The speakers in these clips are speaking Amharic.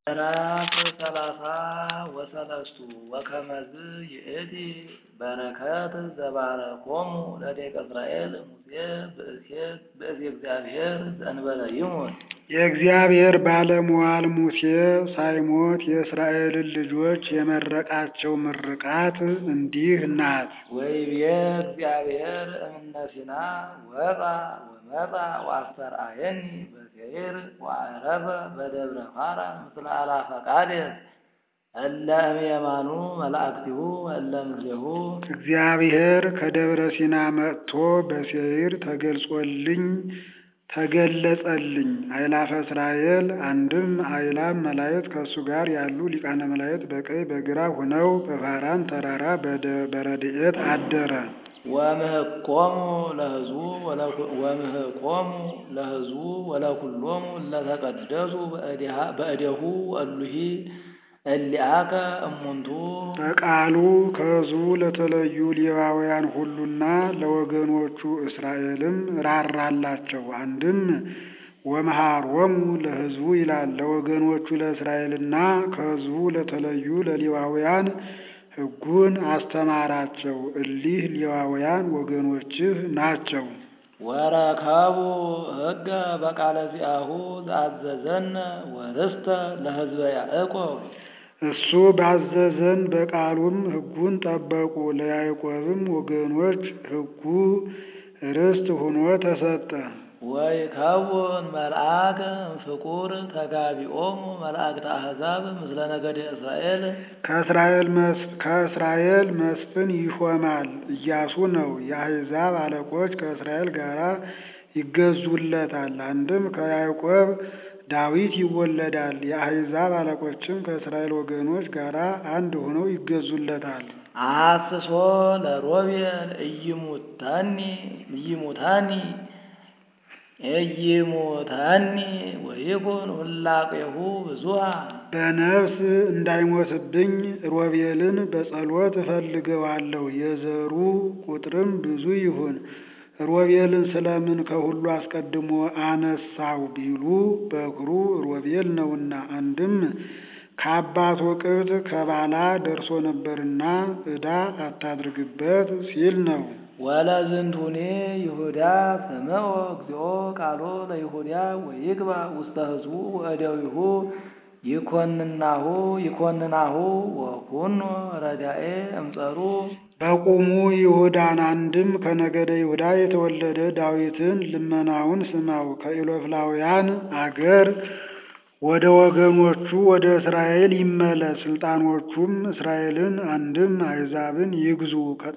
ምዕራፍ ሰላሳ ወሰለስቱ ወከመዝ ይእቲ በረከት ዘባረኮሙ ለደቂቀ እስራኤል ሙሴ ብእሴ እግዚአብሔር ዘእንበለ ይሙት። የእግዚአብሔር ባለሟል ሙሴ ሳይሞት የእስራኤልን ልጆች የመረቃቸው ምርቃት እንዲህ ናት። ወይቤ እግዚአብሔር እምነ ሲና ወጣ ወመጣ ወአስተርአየኒ በሴይር ወዐረፈ በደብረ ፋራን ምስለ አላፈ ቃዴስ እለ እምየማኑ መላእክቲሁ እለ ምስሌሁ። እግዚአብሔር ከደብረ ሲና መጥቶ በሴይር ተገልጾልኝ ተገለጸልኝ። አእላፈ እስራኤል አንድም አእላፍ መላእክት ከእሱ ጋር ያሉ ሊቃነ መላእክት በቀኝ በግራ ሆነው በፋራን ተራራ በረድኤት አደረ። ወምህቆሙ ለሕዝቡ ወምህቆሙ ለሕዝቡ ወለኩሎሙ እለተቀደሱ በእዴሁ እሉሂ እሊአከ እሙንቱ በቃሉ ከሕዝቡ ለተለዩ ሌዋውያን ሁሉና ለወገኖቹ እስራኤልም ራራላቸው። አንድም ወመሃሮሙ ለሕዝቡ ይላል። ለወገኖቹ ለእስራኤልና ከሕዝቡ ለተለዩ ለሌዋውያን ሕጉን አስተማራቸው። እሊህ ሌዋውያን ወገኖችህ ናቸው። ወረከቡ ሕገ በቃለ ዚአሁ ዘአዘዘነ ወርስተ ለሕዝበ ያዕቆብ እሱ ባዘዘን በቃሉም ሕጉን ጠበቁ። ለያዕቆብም ወገኖች ሕጉ ርስት ሆኖ ተሰጠ። ወይከውን መልአክ ፍቁር ተጋቢኦሙ መላእክተ አሕዛብ ምስለ ነገደ እስራኤል ከእስራኤል መስፍን ይሾማል። ኢያሱ ነው። የአሕዛብ አለቆች ከእስራኤል ጋር ይገዙለታል። አንድም ከያዕቆብ ዳዊት ይወለዳል። የአሕዛብ አለቆችም ከእስራኤል ወገኖች ጋር አንድ ሆነው ይገዙለታል። አስሶ ለሮቤል እይሙታኒ እይሙታኒ እይሙታኒ ወይኩን ሁላቄሁ ብዙሃ በነፍስ እንዳይሞትብኝ ሮቤልን በጸሎት እፈልገዋለሁ፣ የዘሩ ቁጥርም ብዙ ይሁን። ሮቤልን ስለምን ከሁሉ አስቀድሞ አነሳው ቢሉ በኩሩ ሮቤል ነውና፣ አንድም ከአባቱ ቅብጥ ከባላ ደርሶ ነበርና ዕዳ አታድርግበት ሲል ነው። ወለዝንቱኔ ይሁዳ ስምዖ እግዚኦ ቃሎ ለይሁዳ ወይግባ ውስተ ሕዝቡ ወእደዊሁ ይኮንናሁ ይኮንናሁ ወኩኖ ረዳኤ እምጸሩ በቁሙ ይሁዳን አንድም ከነገደ ይሁዳ የተወለደ ዳዊትን ልመናውን ስማው። ከኢሎፍላውያን አገር ወደ ወገኖቹ ወደ እስራኤል ይመለስ። ስልጣኖቹም እስራኤልን አንድም አሕዛብን ይግዙ።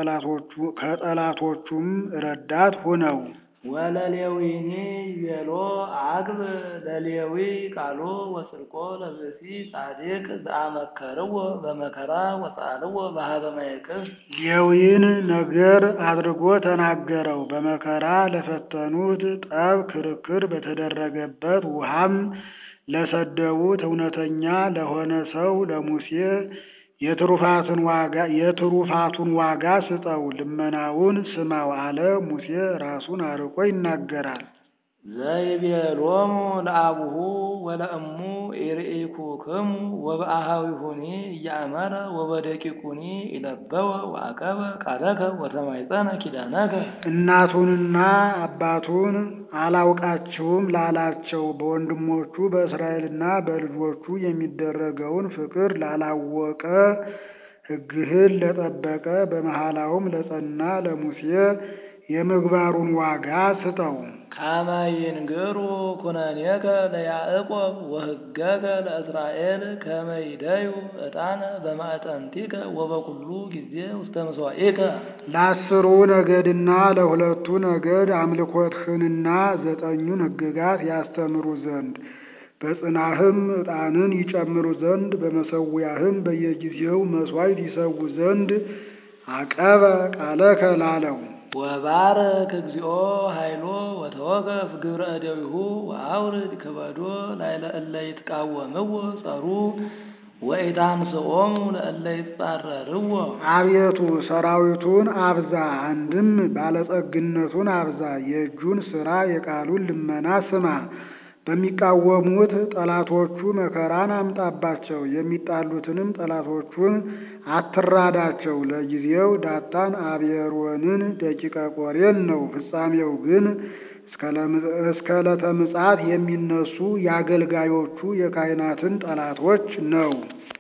ከጠላቶቹም ረዳት ሁነው። ወለሌዊኒ ይቤሎ አግብ ለሌዊ ቃሎ ወስልቆ ለብእሲ ጻድቅ ዘአመከርዎ በመከራ ወሰአልዎ በሀበ ማይቅፍ ሌዊን ነገር አድርጎ ተናገረው። በመከራ ለፈተኑት ጠብ ክርክር በተደረገበት ውሃም ለሰደቡት እውነተኛ ለሆነ ሰው ለሙሴ የትሩፋቱን ዋጋ የትሩፋቱን ዋጋ ስጠው፣ ልመናውን ስማው አለ። ሙሴ ራሱን አርቆ ይናገራል። ዘይቤሎሙ ለአቡሁ ወለእሙ ኢርኢኩክሙ ወበአሃዊሁኒ እያእመረ ወበደቂቁኒ ይለበወ ወአቀበ ቃለከ ወተማይፀነ ኪዳነከ እናቱንና አባቱን አላውቃችሁም ላላቸው በወንድሞቹ በእስራኤልና በልጆቹ የሚደረገውን ፍቅር ላላወቀ ሕግህን ለጠበቀ በመሐላውም ለጸና ለሙሴ የምግባሩን ዋጋ ስጠው። ካመ ይንግሩ ኩነኔከ ለያዕቆብ ወሕገከ ለእስራኤል ከመ ይደዩ ዕጣነ በማዕጠንቲከ ወበኩሉ ጊዜ ውስተ ምሥዋዕከ ለአስሩ ነገድና ለሁለቱ ነገድ አምልኮትህንና ዘጠኙን ሕግጋት ያስተምሩ ዘንድ በጽናህም ዕጣንን ይጨምሩ ዘንድ በመሠዊያህም በየጊዜው መሥዋዕት ይሰዉ ዘንድ አቀበ ቃለከ ላለው ወባርክ እግዚኦ ኃይሎ ወተወከፍ ግብረ እደዊሁ ወአውርድ ክበዶ ላዕለ እለ ይትቃወምዎ ጸሩ ወኢታንስኦሙ ለእለ ይጻረርዎ አቤቱ ሰራዊቱን አብዛ፣ አንድም ባለጸግነቱን አብዛ። የእጁን ሥራ የቃሉን ልመና ስማ። በሚቃወሙት ጠላቶቹ መከራን አምጣባቸው። የሚጣሉትንም ጠላቶቹን አትራዳቸው። ለጊዜው ዳታን አቤሮንን ደቂቀ ቆሬን ነው። ፍጻሜው ግን እስከ ዕለተ ምጽአት የሚነሱ የአገልጋዮቹ የካህናትን ጠላቶች ነው።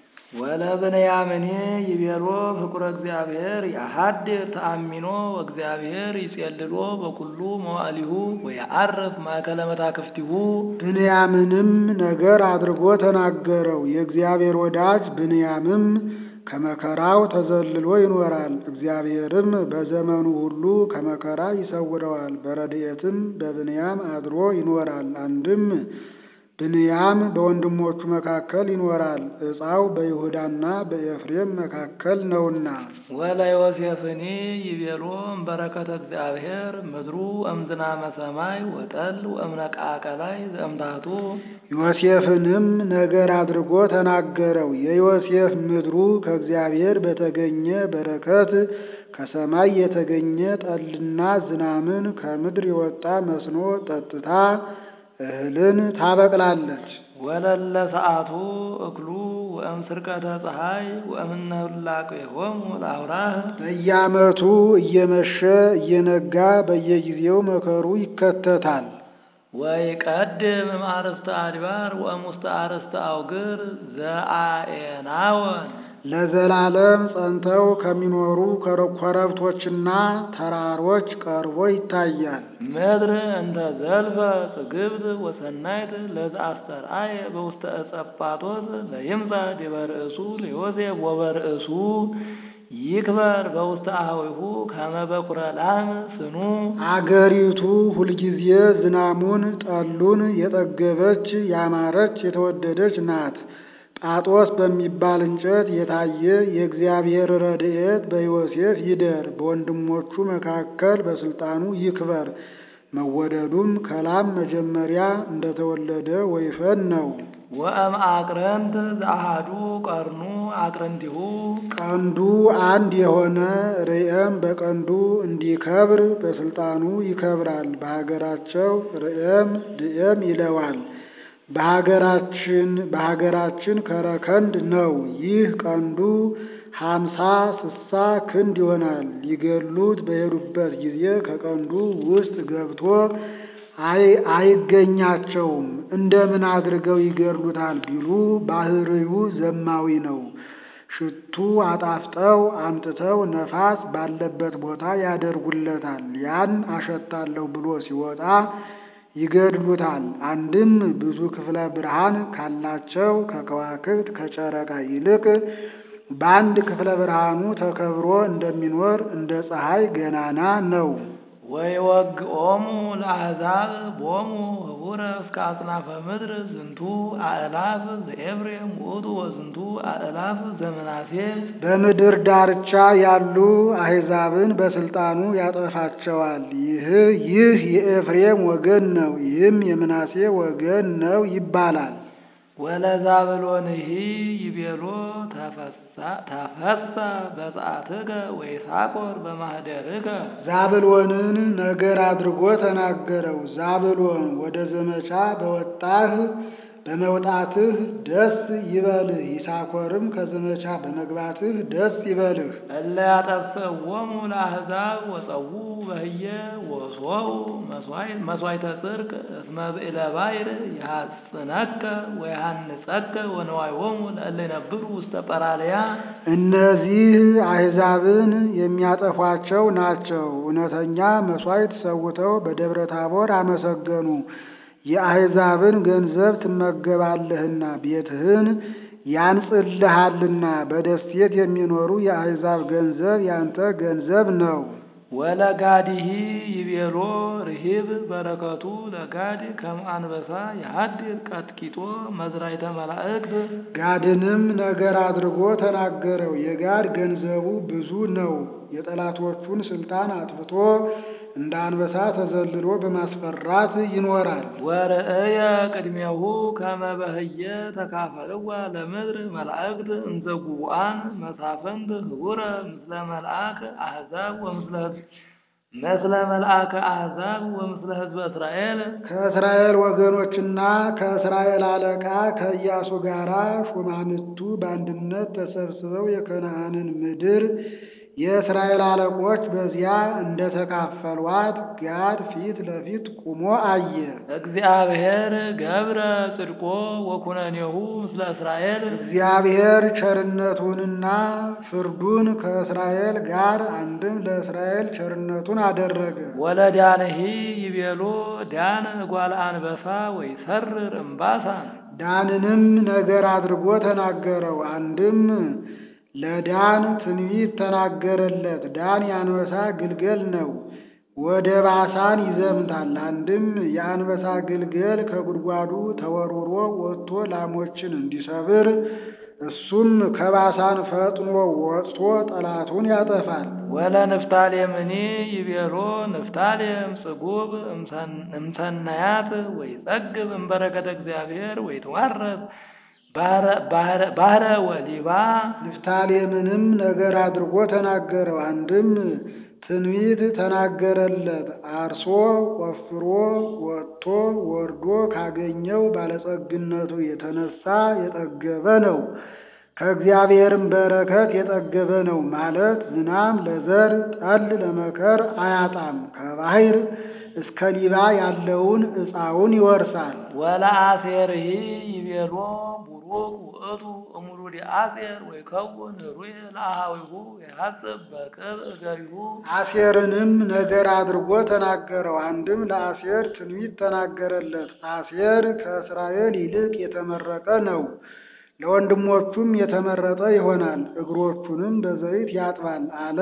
ወለብንያምኔ ይቤሎ ፍቁረ እግዚአብሔር የሀድር ተአሚኖ ወእግዚአብሔር ይጼልሎ በኩሉ መዋዕሊሁ ወየዐርፍ ማእከለ መታክፍቲሁ። ብንያምንም ነገር አድርጎ ተናገረው። የእግዚአብሔር ወዳጅ ብንያምም ከመከራው ተዘልሎ ይኖራል። እግዚአብሔርም በዘመኑ ሁሉ ከመከራ ይሰውረዋል። በረድኤትም በብንያም አድሮ ይኖራል። አንድም ብንያም በወንድሞቹ መካከል ይኖራል። ዕፃው በይሁዳና በኤፍሬም መካከል ነውና። ወለዮሴፍኒ ይቤሎ እምበረከተ እግዚአብሔር ምድሩ እምዝናመ ሰማይ ወጠል ወእምነቃቀላይ ዘእምታቱ። ዮሴፍንም ነገር አድርጎ ተናገረው። የዮሴፍ ምድሩ ከእግዚአብሔር በተገኘ በረከት ከሰማይ የተገኘ ጠልና ዝናምን ከምድር የወጣ መስኖ ጠጥታ እህልን ታበቅላለች። ወለለ ሰዓቱ እክሉ ወእም ስርቀተ ፀሐይ ወእምነ ህላቄሆሙ ለአውራህ በየዓመቱ እየመሸ እየነጋ በየጊዜው መከሩ ይከተታል። ወይቀድም እምአርእስተ አድባር ወእሙስተ አርእስተ አውግር ዘአኤናወን ለዘላለም ጸንተው ከሚኖሩ ኮረብቶችና ተራሮች ቀርቦ ይታያል። ምድር እንተ ዘልፈ ጽግብት ወሰናይት ለዘአስተርአየ በውስተ ዕፀ ጳጦስ ለይምጻ ዲበ ርእሱ ለዮሴፍ ወበርእሱ ይክበር በውስተ አኀዊሁ ከመ በኵረ ላም ስኑ። አገሪቱ ሁልጊዜ ዝናሙን ጠሉን የጠገበች ያማረች የተወደደች ናት። ጳጦስ በሚባል እንጨት የታየ የእግዚአብሔር ረድኤት በዮሴፍ ይደር፣ በወንድሞቹ መካከል በስልጣኑ ይክበር። መወደዱም ከላም መጀመሪያ እንደተወለደ ወይፈን ነው። ወእም አቅረንት ዘአሃዱ ቀርኑ አቅረንቲሁ ቀንዱ አንድ የሆነ ርዕየም በቀንዱ እንዲከብር በስልጣኑ ይከብራል። በሀገራቸው ርዕየም ድዕም ይለዋል። በሀገራችን በሀገራችን ከረከንድ ነው። ይህ ቀንዱ ሀምሳ ስሳ ክንድ ይሆናል። ሊገሉት በሄዱበት ጊዜ ከቀንዱ ውስጥ ገብቶ አይገኛቸውም። እንደምን አድርገው ይገድሉታል ቢሉ ባህርዩ ዘማዊ ነው። ሽቱ አጣፍጠው አምጥተው ነፋስ ባለበት ቦታ ያደርጉለታል። ያን አሸታለሁ ብሎ ሲወጣ ይገድሉታል። አንድም ብዙ ክፍለ ብርሃን ካላቸው ከከዋክብት ከጨረቃ ይልቅ በአንድ ክፍለ ብርሃኑ ተከብሮ እንደሚኖር እንደ ፀሐይ ገናና ነው። ወይወግኦሙ ለአሕዛብ ቦሙ ህቡረ እስከ አጽናፈ ምድር ዝንቱ አእላፍ ዘኤፍሬም ውእቱ ወዝንቱ አእላፍ ዘምናሴ በምድር ዳርቻ ያሉ አሕዛብን በስልጣኑ ያጠፋቸዋል። ይህ ይህ የኤፍሬም ወገን ነው፣ ይህም የምናሴ ወገን ነው ይባላል። ወለዛብሎንሂ ይቤሎ ተፈሳ በጸአትከ ወይሳኮር በማኅደርከ ዛብሎንን ነገር አድርጎ ተናገረው። ዛብሎን ወደ ዘመቻ በወጣህ በመውጣትህ ደስ ይበልህ፣ ይሳኮርም ከዘመቻ በመግባትህ ደስ ይበልህ። እለ ያጠፍእዎሙ ለአሕዛብ ወጸዉ በህየ ወሶው መሥዋዕተ ጽድቅ እስመ ብዕለ ባሕር ይሐጽነከ ወይሃንጸከ ወነዋዮሙ ለእለ ይነብሩ ውስተ ጰራልያ እነዚህ አሕዛብን የሚያጠፏቸው ናቸው። እውነተኛ መሥዋዕት ሰውተው በደብረ ታቦር አመሰገኑ። የአሕዛብን ገንዘብ ትመገባለህና ቤትህን ያንጽልሃልና በደሴት የሚኖሩ የአሕዛብ ገንዘብ ያንተ ገንዘብ ነው። ወለጋዲሂ ይቤሎ ርሂብ በረከቱ ለጋድ ከመ አንበሳ የሀድር ቀጥቂጦ መዝራይተ መላእክት ጋድንም ነገር አድርጎ ተናገረው። የጋድ ገንዘቡ ብዙ ነው። የጠላቶቹን ስልጣን አጥፍቶ እንደ አንበሳ ተዘልሎ በማስፈራት ይኖራል። ወርእየ ቅድሜሁ ከመ በህየ ተካፈልዋ ለምድር መላእክት እንዘ ጉቡአን መሳፍንት ህቡረ ምስለ መልአክ አሕዛብ ወምስለ ምስለ መልአከ አሕዛብ ወምስለ ሕዝበ እስራኤል ከእስራኤል ወገኖችና ከእስራኤል አለቃ ከኢያሱ ጋራ ሹማምንቱ በአንድነት ተሰብስበው የከነዓንን ምድር የእስራኤል አለቆች በዚያ እንደተካፈሏት ጋድ ፊት ለፊት ቁሞ አየ። እግዚአብሔር ገብረ ጽድቆ ወኩነኔሁ ምስለ እስራኤል እግዚአብሔር ቸርነቱንና ፍርዱን ከእስራኤል ጋር አንድም ለእስራኤል ቸርነቱን አደረገ። ወለዳንሂ ይቤሎ ዳን እጓለ አንበሳ ወይ ሰርር እምባሳን ዳንንም ነገር አድርጎ ተናገረው። አንድም ለዳን ትንቢት ተናገረለት። ዳን የአንበሳ ግልገል ነው፣ ወደ ባሳን ይዘምታል። አንድም የአንበሳ ግልገል ከጉድጓዱ ተወርውሮ ወጥቶ ላሞችን እንዲሰብር እሱም ከባሳን ፈጥኖ ወጥቶ ጠላቱን ያጠፋል። ወለ ንፍታሌምኒ ይቤሎ ንፍታሌም ጽጉብ እምሰናያት ወይ ጸግብ እምበረከተ እግዚአብሔር ወይ ትዋረስ ባህረ ወሊባ ንፍታሌምንም ነገር አድርጎ ተናገረው። አንድም ትንቢት ተናገረለት። አርሶ ቆፍሮ ወጥቶ ወርዶ ካገኘው ባለጸግነቱ የተነሳ የጠገበ ነው። ከእግዚአብሔርም በረከት የጠገበ ነው ማለት ዝናም ለዘር ጠል ለመከር አያጣም። ከባህር እስከ ሊባ ያለውን ዕፃውን ይወርሳል። ወለአሴርሂ ይቤሎ ቡሩክ ውእቱ እሙሩድ አሴር ወይ ከውን ሩየ ለአሃዊሁ የሐጽብ በቅብ እገሪሁ አሴርንም ነገር አድርጎ ተናገረው። አንድም ለአሴር ትንቢት ተናገረለት። አሴር ከእስራኤል ይልቅ የተመረጠ ነው፣ ለወንድሞቹም የተመረጠ ይሆናል። እግሮቹንም በዘይት ያጥባል አለ።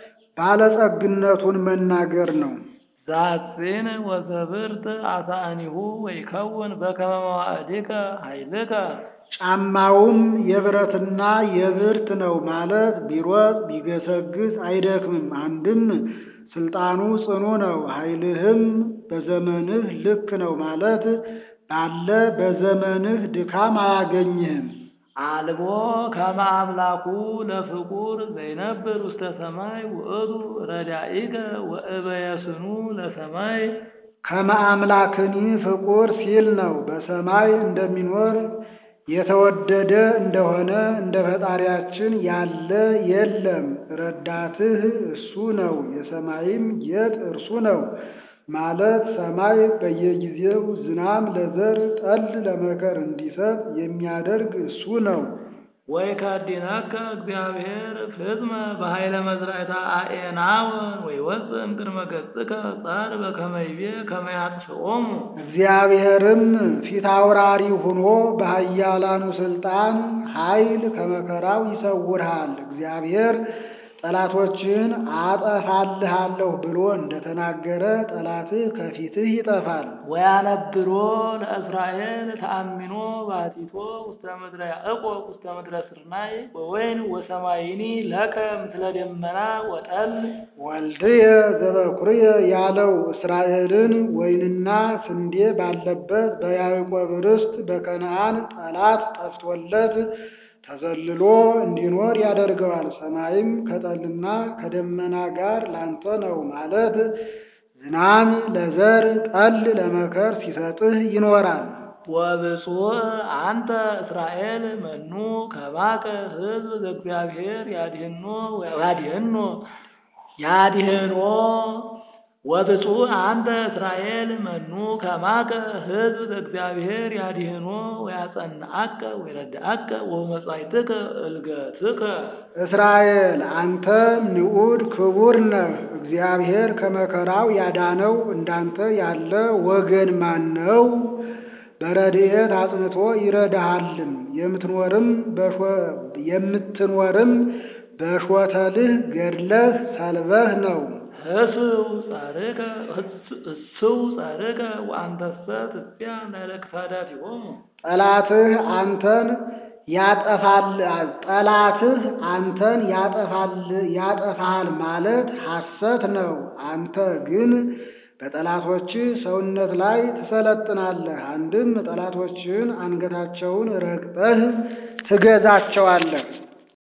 ባለጸግነቱን መናገር ነው። ዛጺን ወዘብርት አሳእኒሁ ወይ ከውን በከመ መዋዕሊከ ኃይልከ ጫማውም የብረትና የብርት ነው ማለት ቢሮጥ ቢገሰግስ አይደክምም። አንድም ስልጣኑ ጽኑ ነው፣ ኃይልህም በዘመንህ ልክ ነው ማለት ባለ በዘመንህ ድካም አያገኝህም። አልቦ ከመ አምላኩ ለፍቁር ዘይነብር ውስተ ሰማይ ውእቱ ረዳኢከ ወእበየስኑ ለሰማይ ከመ አምላክኒ ፍቁር ሲል ነው። በሰማይ እንደሚኖር የተወደደ እንደሆነ እንደ ፈጣሪያችን ያለ የለም። ረዳትህ እሱ ነው፣ የሰማይም ጌጥ እርሱ ነው ማለት ሰማይ በየጊዜው ዝናም ለዘር ጠል ለመከር እንዲሰጥ የሚያደርግ እሱ ነው። ወይ ከዲነከ እግዚአብሔር ፍጽመ በኃይለ መዝራዕታ አኤናወን ወይ ወፅም ቅድመ ገጽከ ጻር በከመ ይቤ ከመ ያጥፍኦሙ እግዚአብሔርም ፊት አውራሪ ሆኖ በኃያላኑ ስልጣን ኃይል ከመከራው ይሰውርሃል። እግዚአብሔር ጠላቶችን አጠፋልሃለሁ ብሎ እንደተናገረ ጠላትህ ከፊትህ ይጠፋል። ወያነብሮ ለእስራኤል ተአሚኖ ባቲቶ ውስተ ምድረ ያዕቆብ ውስተ ምድረ ስርናይ ወወይን ወሰማይኒ ለከ ምስለ ደመና ወጠል ወልድየ ዘበኩርየ ያለው እስራኤልን ወይንና ስንዴ ባለበት በያዕቆብ ርስት በከነዓን ጠላት ጠፍቶለት ተዘልሎ እንዲኖር ያደርገዋል። ሰማይም ከጠልና ከደመና ጋር ላንተ ነው ማለት ዝናም ለዘር ጠል ለመከር ሲሰጥህ ይኖራል። ወብፁዕ አንተ እስራኤል መኑ ከባከ ሕዝብ ዘእግዚአብሔር ያድህኖ ያድህኖ ያድህኖ ወብፁዕ አንተ እስራኤል መኑ ከማከ ሕዝብ ዘእግዚአብሔር ያድህኖ ወያጸንዐከ ወይረድዐከ ወመጻእትከ እልገትከ እስራኤል አንተ ንዑድ ክቡር ነህ። እግዚአብሔር ከመከራው ያዳነው እንዳንተ ያለ ወገን ማን ነው? በረድኤት አጽንቶ ይረዳሃልም የምትኖርም የምትኖርም በሾተልህ ገድለህ ሰልበህ ነው። ህስው ጻርከ እስው ጻርከ ወአንተሰ ትጽያ ላዕለ ክሳዳቲሆሙ ጠላትህ አንተን ያጠፋል ጠላትህ አንተን ያጠፋል ያጠፋል ማለት ሐሰት ነው። አንተ ግን በጠላቶች ሰውነት ላይ ትሰለጥናለህ። አንድም ጠላቶችን አንገታቸውን ረግጠህ ትገዛቸዋለህ።